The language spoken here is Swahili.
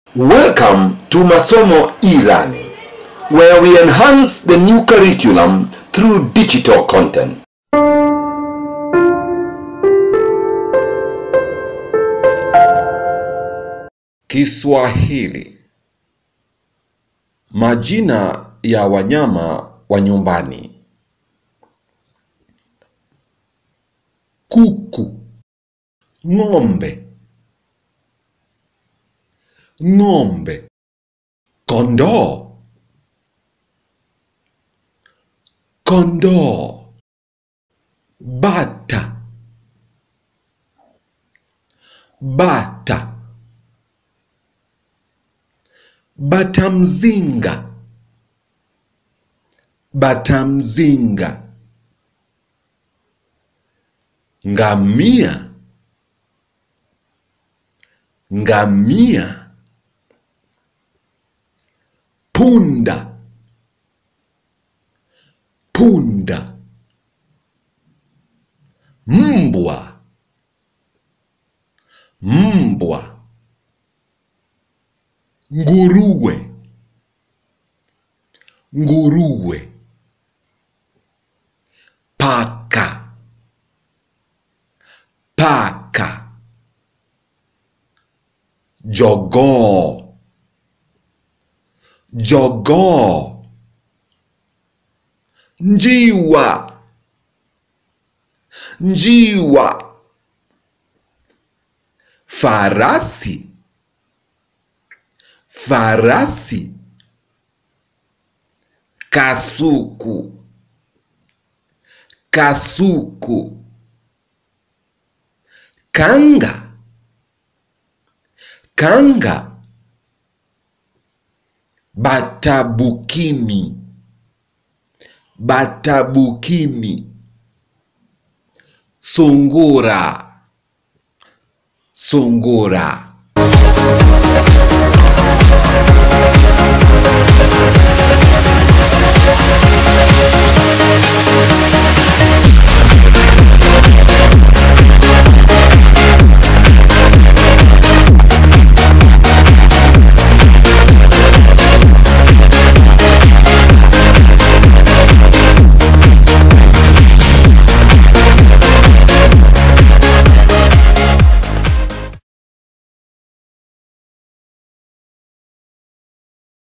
Welcome to Masomo e-learning, where we enhance the new curriculum through digital content. Kiswahili. Majina ya wanyama wa nyumbani: kuku, ng'ombe, ng'ombe, kondoo, kondoo, bata, bata, bata mzinga, bata mzinga, ngamia, ngamia, punda, punda, mbwa, mbwa, nguruwe, nguruwe, paka, paka, jogoo, jogoo, njiwa, njiwa, farasi, farasi, kasuku, kasuku, kanga, kanga, batabukini, batabukini, sungura, sungura,